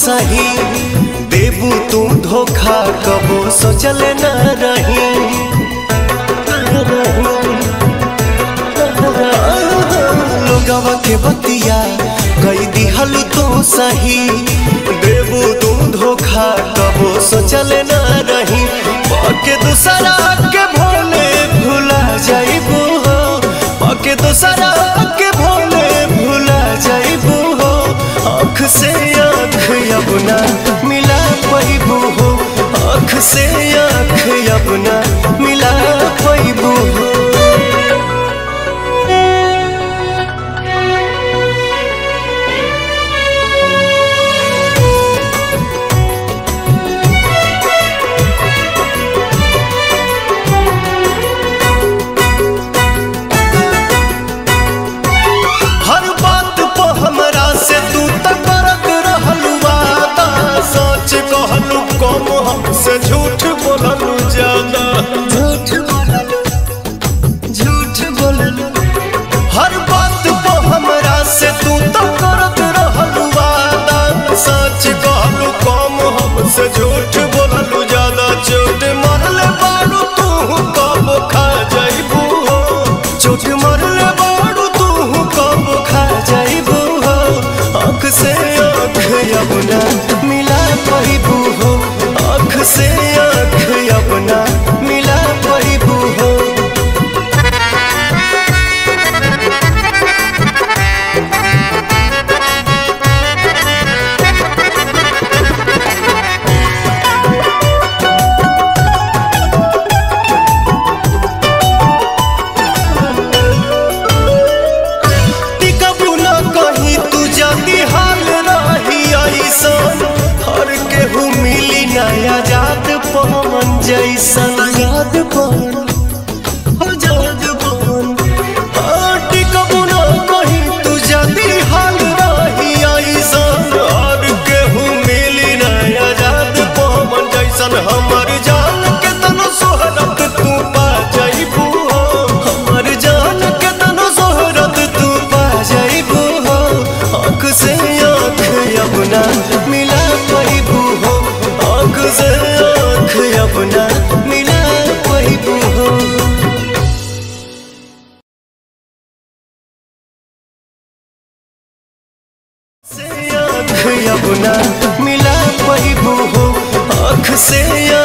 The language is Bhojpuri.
सही देबू तू धोखा कबो सोचल न रही लोगवा के बतिया कई दिहल तू सही देबू तू धोखा कबो सोचल न रही पाके दूसरा के भोले भुला जाइबू हो पाके दूसरा के भोले भुला जाइबू हो आँख से आँख अपना मिला पैबू हो आँख से आँख अपना मिला पैबू हो हर बात पे हमरा से तू त करत रहलू वादा सच कहलू कम हमसे झूठ बोललू ज्यादा झूठ बोललू झूठ बोललू हर बात पे हमरा से तू त करत रहलू वादा सच कहलू कम हमसे झूठ बोललू ज्यादा चोट मरले बारू तू कब खा जाइबू हो चोट मरले बारू तू कब खा जाइबू हो आँख से आँख अपना मिला पाइबू हो आँख से आँख अपना मिला पाइबू हो टिकबू न कहीं तू जल्दी हाल रही ऐसन हर केहू मिली नया जात पवन जैसन याद पवन आजाद पवन हाँ, टिकबू न कहीं तू जल्दी हाल रही ऐसन हर केहू मिली नया जात पवन जैसन हमर जान के तनो सोहरत तू पा जाइबू हो हमर जान के तनो सोहरत तू पा जाइबू हो आँख से आँख अपना मिला पाइबू हो आँख से आँख अपना मिला पाइबू हो से आँख अपना मिला पाइबू हो आँख से